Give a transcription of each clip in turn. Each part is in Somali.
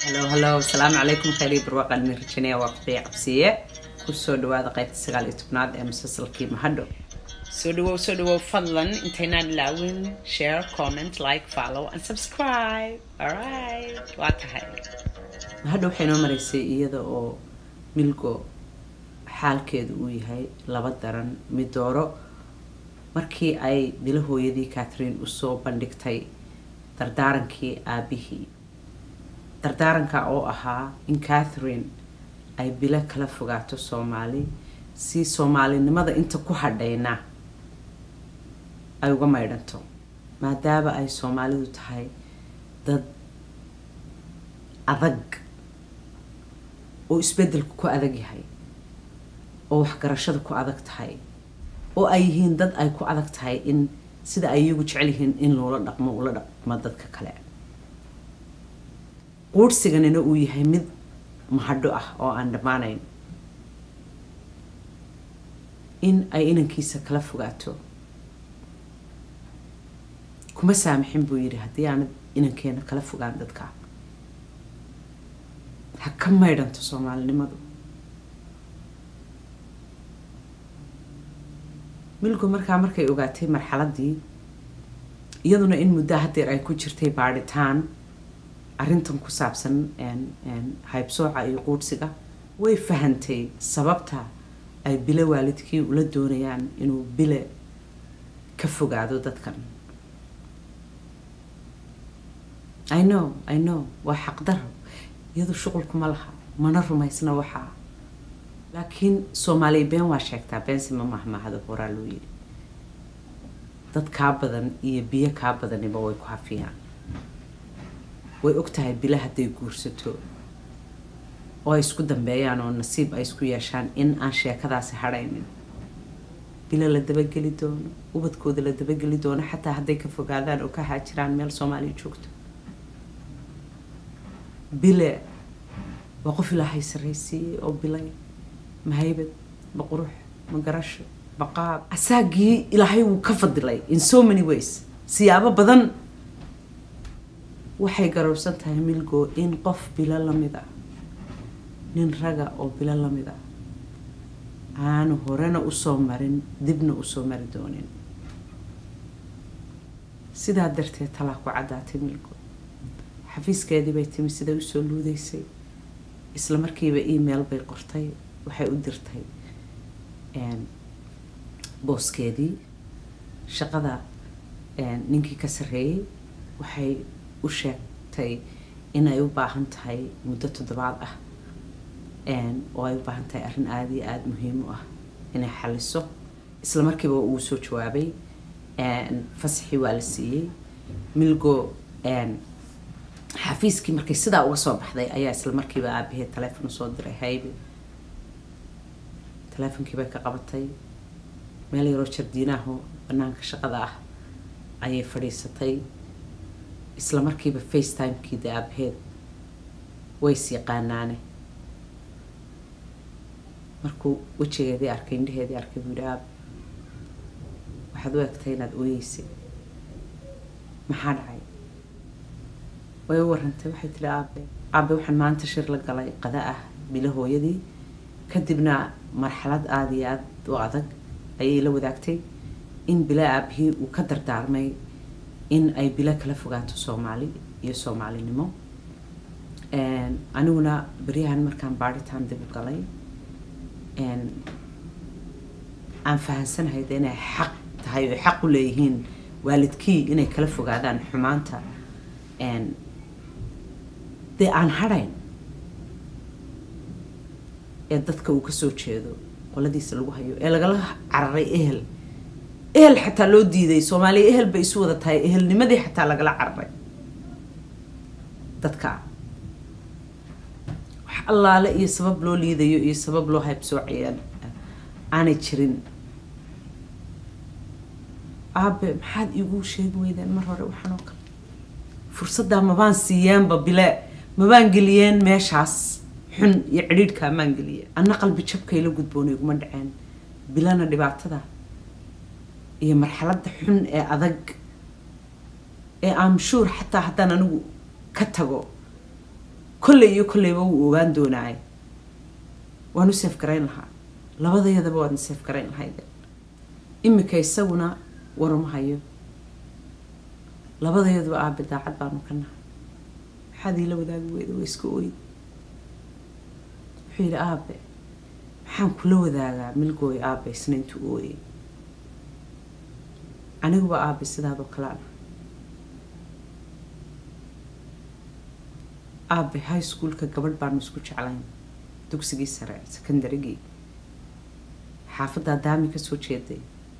halo halo asalaamu calaykum khayrii barwaaqan min rajanaya waa fadhiya cabsiye kusoo dhawaada qaybta sagaal iyo tobnaad ee musalsalkii mahadho soo dhawow soo dhawow fadlan intaynaan ilaawin share comment like follow and subscribe alright waa tahay mahadho waxay noo maraysay iyada oo milgo xaalkeedu uu yahay laba daran midooro markii ay dila hooyadii catherine usoo bandhigtay dardaarankii aabihii dardaaranka oo ahaa in catherine ay bilo kala fogaato soomaali si soomaalinimada inta ku hadhayna ay uga maydhanto maadaama ay soomaalidu tahay dad adag oo isbeddelku ku adag yahay oo waxgarashada ku adag tahay oo ay yihiin dad ay ku adag tahay in sida ay iyagu jecel yihiin in loola dhaqmo ula dhaqmo dadka kale quurhsiganina uu yahay mid mahadho ah oo aan dhammaanayn in ay inankiisa kala fogaato kuma saamixin buu yidhi haddii aanad inankeena kala fogaan dadka ha ka maydhanto soomaalinimadu milgu markaa markay ogaatay marxaladii iyaduna in muddo hadeer ay ku jirtay baadhitaan arrintan ku saabsan haybsooca iyo quudhsiga way fahantay sababta ay bile waalidkii ula doonayaan inuu bile ka fogaado dadkan i know i know waa xaqdaro iyadu shuqulkuma laha mana rumaysna waxaa laakiin soomaaliya been waa sheegtaa beensi ma mahmahado horaa loo yidhi dad kaa badan iyo biyo kaa badaniba way ku hafiyaan way og tahay bila hadday guursato oo ay isku dambeeyaan oo nasiib ay isku yeeshaan in aan sheekadaasi hadhaynin bila la dabageli doono ubadkooda la dabageli doono xataa hadday ka fogaadaan oo ka haajiraan meel soomaaliya joogto bile waa qof ilaahay sarraysiiyey oo bilay ma haybad ma qurux ma garasho ma qaab asaagii ilaahay wuu ka fadilay in so many ways siyaabo badan waxay garowsan tahay milgo in qof bilo lamid ah nin raga oo bilo lamid ah aanu horena usoo marin dibna usoo mari doonin sidaa darteed talaa ku caddaatay milgo xafiiskeedii bay timi siday usoo luudeysay isla markiiba email bay qortay waxay u dirtay booskeedii shaqada ninkii ka sarreeyey waxay u sheegtay inay u baahan tahay muddo toddobaad ah oo ay u baahan tahay arrin aada iyo aada muhiim u ah inay xaliso isla markiiba uu soo jawaabay fasaxii waa la siiyey milgo xafiiskii markay sidaa uga soo baxday ayaa isla markiiba aabaheed taleefon usoo diray haybe taleefonkii bay ka qabatay meel yaroo jardiinaaho banaanka shaqada ah ayay fadhiisatay isla markiiba facetimekii de aabaheed ways yaqaanaane markuu wejigeedii arkay indhaheedii arkay buu yihi aab waxaad u egtay inaad ooyeysay maxaa dhacay way u warantay waxay tihi aabe aabe waxaan maanta shir la galay qada ah bilo hooyadii kadibna marxalad aada iyo aada u adag ayay la wadaagtay in bila aabihii uu ka dardaarmay in ay bilo kala fogaato soomaali iyo soomaalinimo aniguna beryahan markaan baadhitaan dib u galay aan fahansanahay de inay xaq tahay oo xaq u leeyihiin waalidkii inay kala fogaadaan xumaanta dee aan hadhayn ee dadka uu kasoo jeedo qoladiisa lagu hayo ee lagala cararay ehel ehel xataa loo diiday soomaaliya ehel bay isu wada tahay ehelnimadii xataa lagala cararay dadka wax allaale iyo sabab loo liidayo iyo sabab loo haybsoocaya aanay jirin aabe maxaad iigu sheegi weydeen mar hore waxaan oo kale fursaddaa mabaan siiyeenba bile mabaan geliyeen meeshaas xun iyo cidhiidhkaa maan geliyeen anna qalbi jabkay la gudboonay iguma dhaceen bilana dhibaatada iyo marxaladda xun ee adag ee am sure xataa haddaan anigu ka tago kolley iyo kolleyba wuu ogaan doonaay waanu seef garayn lahaa labadayadaba waadna seef garayn lahayde imika isaguna waruma hayo labadayaduba aabe daacad baanu ka nahay maxaad iila wadaagi weyda waa iska ooyi wuxuu yidhi aabe maxaan kula wadaagaa milgooy aabe isna intuu ooyey aniguba aabe sidaadoo kale ana aabe high schoolka gabadh baanu isku jeclayn dugsigii sare secondarygii xaafaddaa daami kasoo jeeday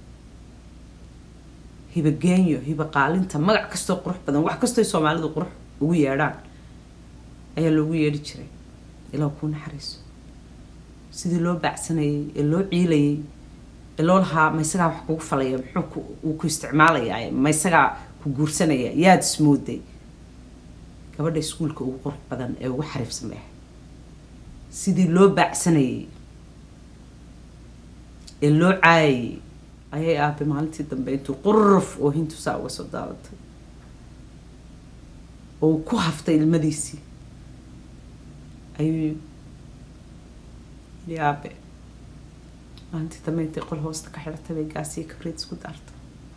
hiba geenyo hiba qaalinta magac kastoo qurux badan wax kastoo soomaalidu qurux ugu yeedhaan ayaa loogu yeedhi jiray ilaa kuu naxariiso sidii loo baacsanayay ee loo ciilayay ee loo lahaa ma isagaa wax kugu falaya muxuu uu ku isticmaalayaa ma isagaa ku guursanaya yaad ismooday gabadha iskuulka ugu qurux badan ee ugu xariifsan bay ahayd sidii loo baacsanayay ee loo caayayay ayay aabe maalintii dambe intuu quruf oo hintu saa uga soo daadatay oo ku haftay ilmadiisii ayuu yidhi aabe maalintii dambe intay qol hoosta ka xidhatay bay gaasiyo kabriid isku daartay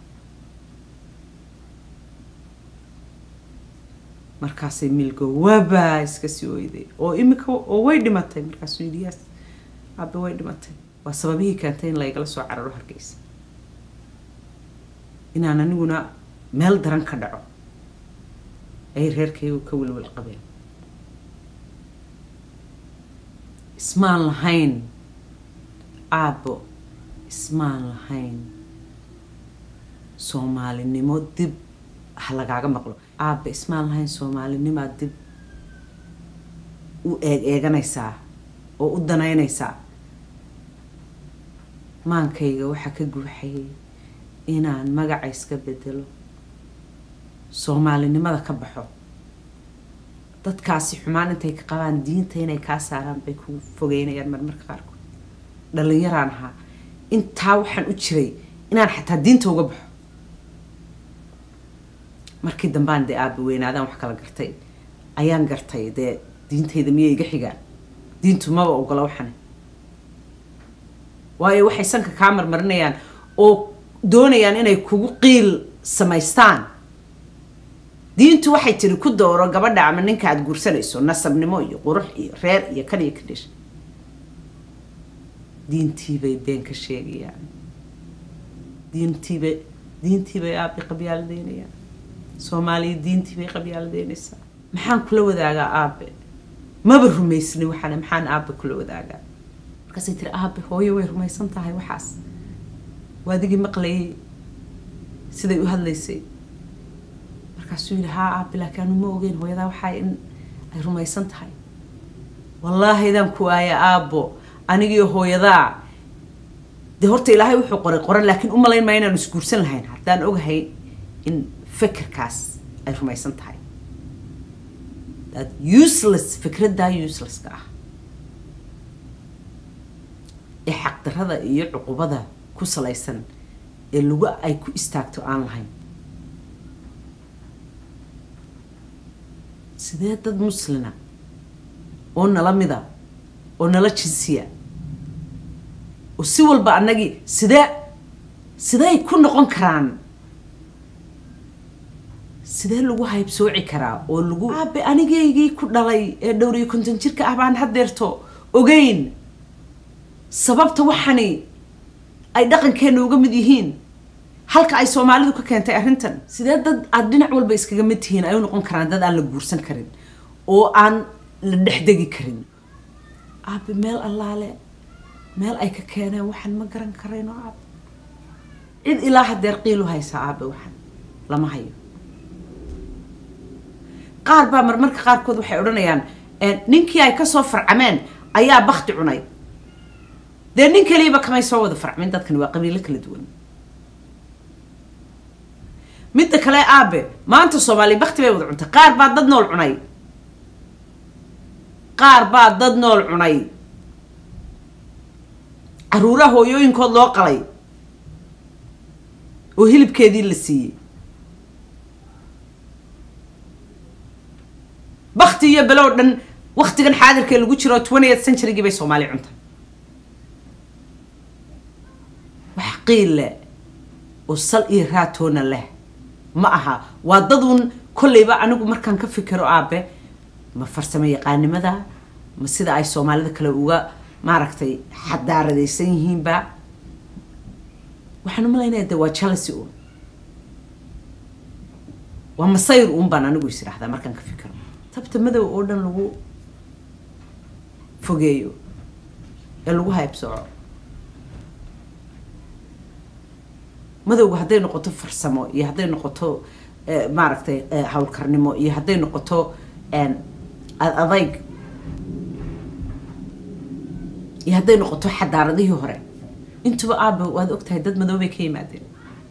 markaasay milgo waba iska sii oyday oo imika oo way dhimatay markaasuu yidhi yaas aabe way dhimatay waa sababihii keentay in laygala soo cararo hargeysa inaan aniguna meel daran ka dhaco ayay reerkaygu ka welwel qabeen ismaan lahayn aabbo ismaan lahayn soomaalinimo dib ha lagaaga maqlo aabba ismaan lahayn soomaalinimaa dib u eeg eeganaysaa oo u danaynaysaa maankayga waxaa ka guuxayay inaan magaca iska bedelo soomaalinimada ka baxo dadkaasi xumaan intay ka qabaan diinta inay kaa saaraan bay ku fogeynayaan marmarka qaarkood dhalinyaraan ahaa intaa waxaan u jiray inaan xataa diinta uga baxo markii dambaan dee aaba weynaadaan wax kala gartay ayaan gartay dee diintayda miyay iga xigaan diintu maba ogola waxane waayo waxay sanka kaa marmarinayaan oo doonayaan inay kugu qiil samaystaan diintu waxay tiri ku dooro gabadha ama ninka aada guursanayso nasabnimo iyo qurux iyo reer iyo kan iyo kadhish diintiibay been ka sheegayaan diintiibay diintiibay aabi qabyaaladeynayaan soomaaliya diintiibay qabyaaladeynaysaa maxaan kula wadaagaa aabe maba rumaysni waxaana maxaan aabe kula wadaagaa markaasay tiri aabe hooyo way rumaysan tahay waxaas waadigii maqlayay siday u hadlaysay markaasuu yidhi haa aabe laakiin anu ma ogeyn hooyadaa waxaa in ay rumaysan tahay wallaahidaan ku aaya aabbo anigiio hooyadaa dee horta ilaahay wuxuu qoray qoran laakiin u malayn maa inaanu isguursan lahayn haddaan ogahay in fikirkaas ay rumaysan tahay that useless fikraddaa uselesska ah ee xaqdarada iyo cuqubada ku salaysan ee lagu ay ku istaagto aan lahayn sidee dad muslina oo nala mida oo nala jinsiya oo si walba annagii sidee sidey ku noqon karaan sidee lagu haybsooci karaa oo lagu aabe anigaygii ku dhalay ee dhowr iyo konton jirka ah baan haddeerto ogeyn sababta waxani ay dhaqankeena uga mid yihiin halka ay soomaalidu ka keentay arrintan sidee dad aada dhinac walba iskaga mid tihiin ay u noqon karaan dad aan la guursan karin oo aan la dhexdegi karin aabe meel allaale meel ay ka keeneen waxaan ma garan karayno aabe cid ilaa hadeer qiilu haysaa aabe waxaan lama hayo qaar baa marmarka qaarkood waxay odhanayaan ninkii ay kasoo farcameen ayaa bakti cunay dee nin kaliiba kamay soo wada farcmin dadkan waa qabiilo kala duwan midda kale aabe maanta soomaaliya bakti bay wada cuntay qaar baa dad nool cunay qaar baa dad nool cunay caruuraha hooyooyinkood loo qalay oo hilibkeedii la siiyey bakti iyo below dhan waktigan xaadirkee lagu jiro twentieth centurygii bay soomaali cunta wax qiille oo sal iyo raatoona leh ma aha waa daduun kolleyba anigu markaan ka fikiro aabe ma farsamo yaqaanimada ma sida ay soomaalida kale uga maaragtay xadaaradaysan yihiinba waxaan umalaynaya de waa jealousy un waa masayr un baan anigu is idhahdaa markaan ka fikiro tabta madow oo dhan lagu fogeeyo ee lagu haybsooco madowga hadday noqoto farsamo iyo hadday noqoto maaragtay howlkarnimo iyo hadday noqoto adayg iyo hadday noqoto xadaaradihii hore intuba aaba waad ogtahay dad madoobay ka yimaadeen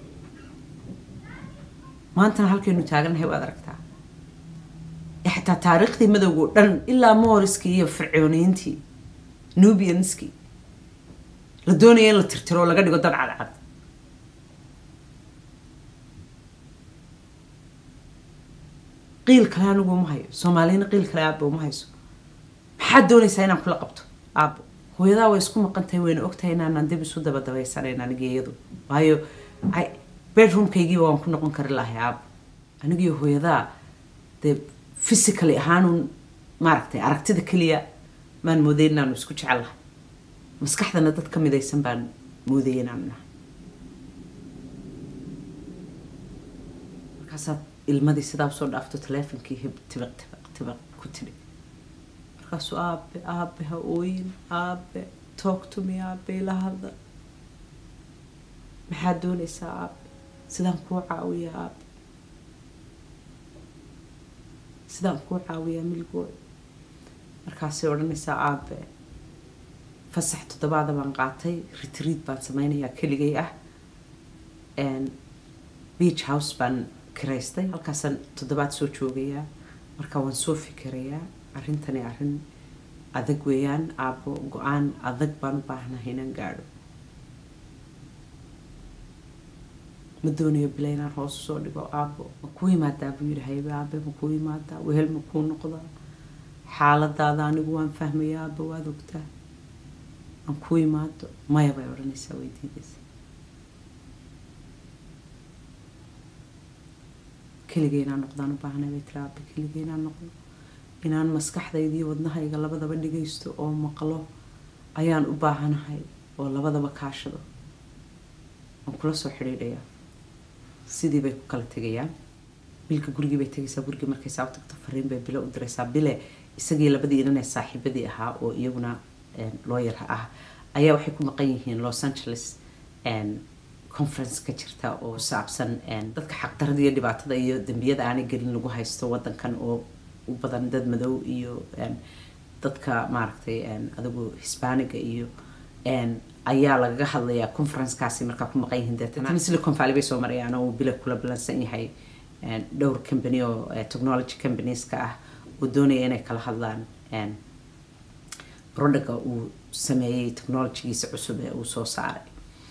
maantana halkaynu taagannahay waad aragtaa xataa taariikhdii madowga o dhan ilaa mooriskii iyo fircooniyiintii nubianskii la doonaya in la tirtiro oo laga dhigo dad cadcad qiil kale anigu uma hayo soomaaliyana qiil kale aaba uma hayso maxaad doonaysaa inaan kula qabto aabo hooyadaa way isku maqan tahay wayna ogtahay inaanaan dib isu dabadabaysanayn anigi iyadu waayo bedroomkaygiiba waan ku noqon kari lahay aabo anigiyo hooyadaa dee physically ahaanun maaragtay aragtida keliya maan mooday inaanu isku jecel lahay maskaxdana dad ka midaysan baan moodaya inaanu nahay markaasaad ilmadii sidaa usoo dhaafto taleefonkii hib tibaq tibaq tibaq ku tidhi markaasuu aabe aabe ha ooyin aabe talk to me aabe ila hadla maxaad doonaysaa aabe sidaan kuu caawiya aabe sidaan kuu caawiyaa milgood markaasay odhanaysaa aabe fasax toddobaada baan qaatay retriid baan sameynayaa keligay ah beach house baan kiraystay halkaasaan toddobaad soo joogayaa marka waan soo fikirayaa arrintani arrin adag weeyaan aabo go-aan adag baan u baahnahay inaan gaadho ma doonayo bila inaan hoos usoo dhigo aabo ma kuu imaadaa buu yidhi haybe aabe ma kuu imaadaa wehel ma kuu noqdaa xaaladaada anigu waan fahmaya aaba waad ogtaa aan kuu imaado maya bay odhanaysaa way diidaysa keligay inaan noqdaan u baahnay bay tiri aabe keligay inaan noqdo inaan maskaxdayda iyo wadnahayga labadaba dhagaysto oo maqlo ayaan u baahanahay oo labadaba kaashado waan kula soo xidhiidhayaa sidii bay ku kala tegayaan bilka gurigii bay tegaysaa gurigii markay saa u tagto fariin bay bile u diraysaa bile isagii labadii inanee saaxiibadii ahaa oo iyaguna looyar ah ayaa waxay ku maqan yihiin los angeles conference ka jirta oo saabsan dadka xaqdarada iyo dhibaatada iyo dembiyada aanay gelin lagu haysto wadankan oo u badan dad madow iyo dadka maaragtay adigu hisbaaniga iyo ayaa lagaga hadlayaa conferencekaasi markaa ku maqan yihiin deetana silicon valley bay soo marayaan oo uu bila kula balansan yahay dhowr company oo technology companieska ah oo doonaya inay kala hadlaan producga uu sameeyey technologygiisa cusub ee uu soo saaray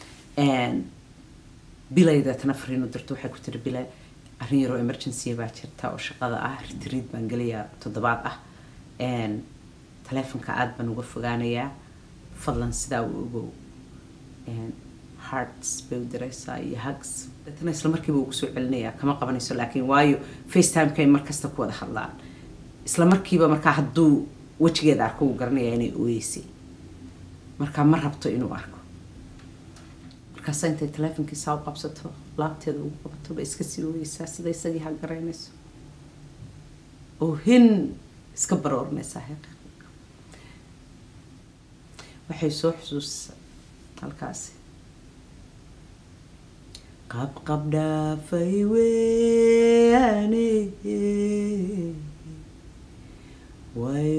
bilay deetana fariin u dirto waxay ku tiri bile arrin yaroo emergency baa jirta oo shaqada ah retriid baan gelayaa toddobaad ah taleefonka aada baan uga fogaanayaa fadlan sidaa u ogow hearts bay u diraysaa iyo hugs deetana isla markiiba ugu soo celinayaa kama qabanayso laakiin waayo facetimekay mar kasta ku wada hadlaan isla markiiba markaa hadduu wejigeeda arko uu garanayaa inay ooyeysay markaa ma rabto inuu arko markaasa intay taleefonkii saa u qabsato laabteeda ugu qabato bay iska sii ooyeysaa sida isagii ha garaynayso oo hin iska baroorinaysaa heeqa waxay soo xusuusisaa halkaasi qabqab dhaafay weane way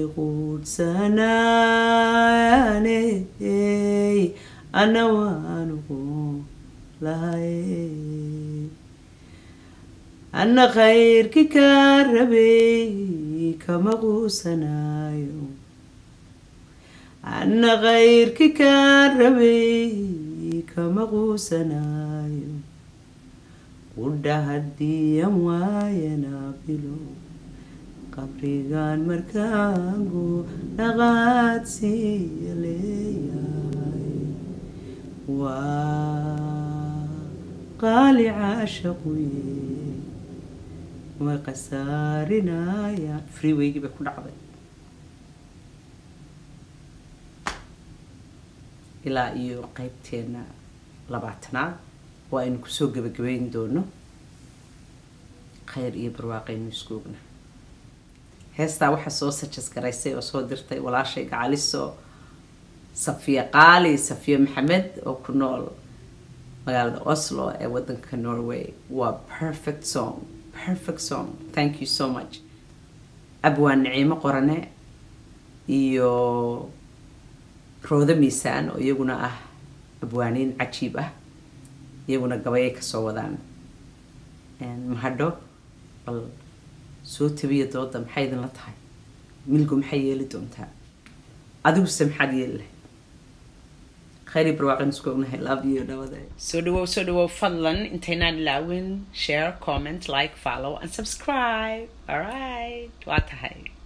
quudhsanaane ana waanugu lahay ana khayrki ka rabay kama quusanaayo ana khayrki ka rabay kama quusanaayo qudha hadiyan waayana bilow qabrigan markaagu dhaqaad siiya leeyahay waa qaali caashaquye way khasaarinayaan freewaygii bay ku dhacday ilaa iyo qeybteena labaatanaad oo aynu kusoo gebagabeyn doono khayr iyo barwaaqaynu isku ogna heestaa waxaa soo sajas garaysay oo soo dirtay walaashay gacaliso safiya qaali safiya maxamed oo ku nool magaalada oslo ee wadanka norway waa perfect song perfect song thank you so much abwaan naciimo qorane iyo roodo miisaan oo iyaguna ah abwaaniin cajiib ah iyaguna gabayay kasoo wadaan mahadho bal soo tabiya dooda maxay idinla tahay milgu maxay yeeli doontaa adiguse maxaad yeeli lahay khayri barwaaqin isku ognahay love you dhawada soo dhawow soo dhawow fadlan intaynaan ilaawin share comment like follow and subscribe alright waa tahay